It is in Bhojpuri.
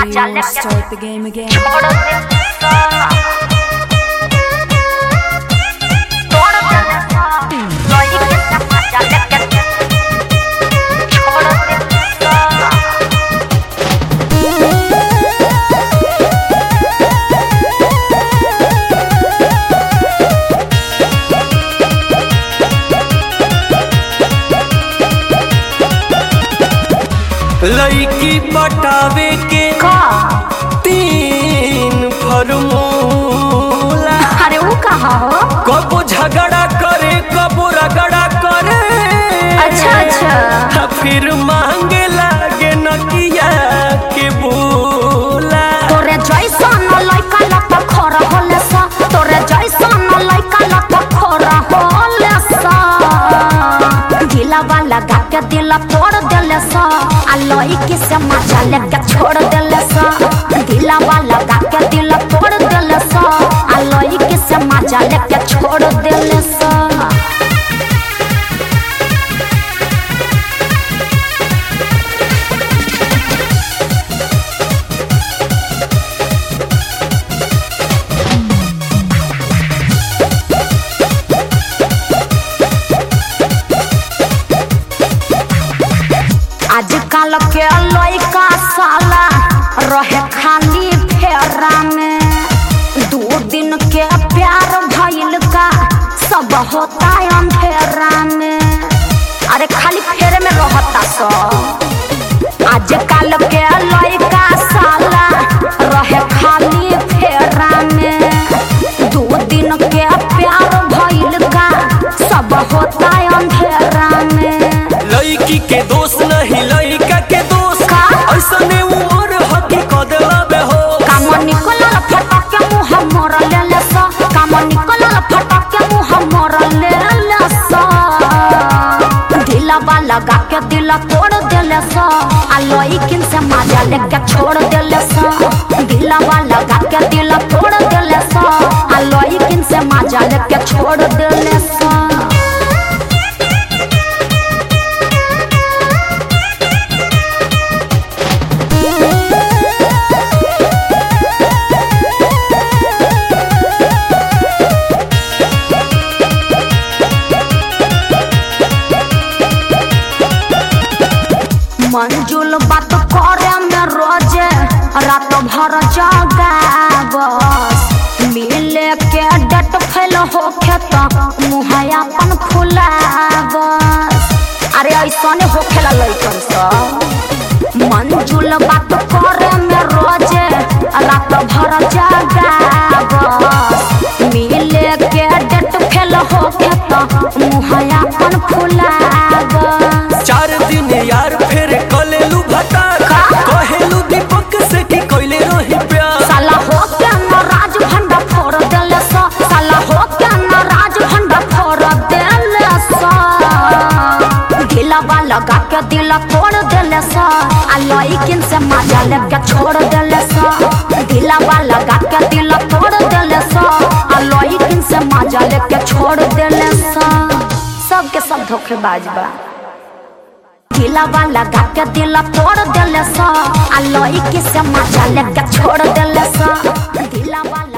मजा लेके Start the game again. छोड़ दे सा तोड़ दे सा लोई के से मजा लेके छोड़ दे सा लड़की पटावे के का तीन फॉर्मूला अरे वो कहा हो कबो झगड़ा करे कबो रगड़ा करे अच्छा अच्छा आ फिर मांगे लागे नकिया के बोला तोरे जैसन लइका लत खर होले सा तोरे जैसन लइका लत खर होले सा ढीला वाला गा के दिल तोड़ देले सा आ लइकी से मजा लेके छोड़ देले सा ढीला वाला गा के दिल तोड़ देले सा आ लइकी से मजा लेके छोड़ देले सा आजकल के लइका साला रहे खाली फेरा में दो दिन के प्यार भइल का सब होता अंधेरा में अरे खाली फेरे में रहता सब आजकल के लइका साला रहे खाली फेरा में दो दिन के प्यार भइल का सब होता अंधेरा में लड़की के दोस्त नहीं लड़का के दोस्त का? ऐसने उम्र हकी कदला बे हो काम निकलल फटक के मुंह मोर लेले सा काम निकलल फटक के मुंह मोर लेले सा ढीला वाला गा के दिल तोड़ देले सा आ लइकिन से मजा लेके छोड़ देले सा ढीला वाला गा के दिल तोड़ देले सा आ लइकिन से मजा लेके छोड़ देले सा मंजुल बात करे में रोजे रात भर जागा बस मिले के डट फैल होखे त मुँह अपन खुला बस अरे ऐसने होखेला लइकन सब मंजुल बात करे में रोजे रात भर जागा बस मिले के डट फैल होखे त मुँह अपन खुला बस चार दिन यार फिर कलेलू भतार का? कहेलू दीपक से कि कोइले रही प्यार साला हो के न राज भंडा फोड़ देले सा साला हो के न राज भंडा फोड़ देले सा ढीला वाला गा के दिल तोड़ देले सा आ लइकिन से मजा लेके छोड़ देले सा ढीला वाला गा के दिल तोड़ देले सा आ लइकिन से मजा लेके छोड़ देले सा सबके सब धोखेबाज बा ढीला वाला गा के दिल तोड़ देले सा आ लइकी से मजा लेके छोड़ देले सा ढीला वाला